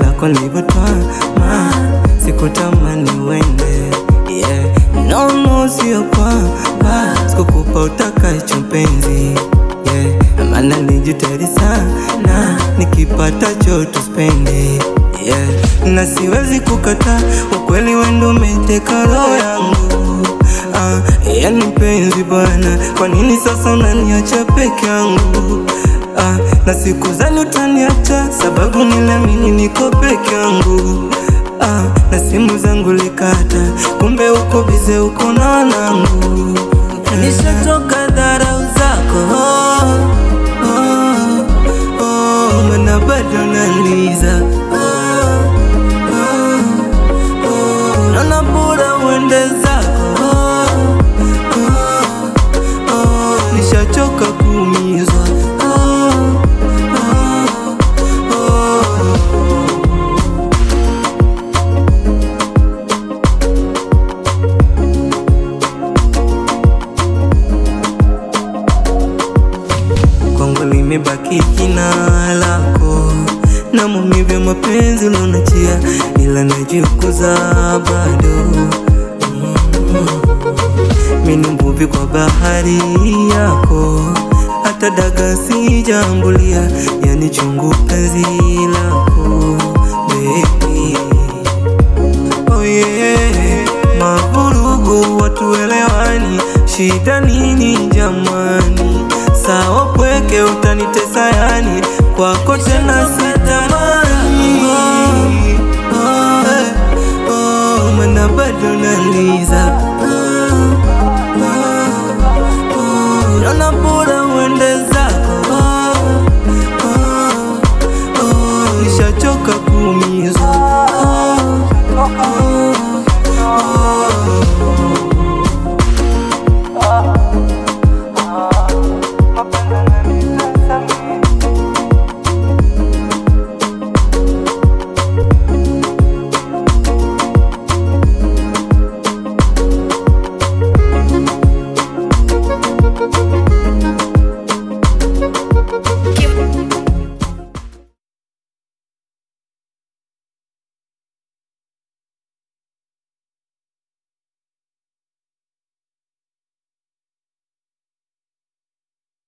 lako nilivyotwama, sikutamani uende yeah. No, no, sio kwamba sikukupa utakacho mpenzi yeah. Maana nijitahidi sana nikipata choto spendi yeah. Na siwezi kukata ukweli, wendo umeteka roho yangu ah, yani mpenzi bwana, kwa nini sasa unaniacha peke yangu ah, na siku zani utaniacha sababu niliamini niko peke yangu ah, na simu zangu likata, kumbe uko bize, uko na wanangu. Nishatoka dharau zako oh, oh, oh, mana bado naliza oh, oh, oh, naona bora uende zako oh, oh, oh, nishachoka kuumizwa oh, oh, oh. kwangu limebaki jina lako na maumivu ya mapenzi ulionachia, ila najikuza bado mm. Mimi ni mvuvi kwa bahari yako, hata daga sijambulia, yani chungu penzi lako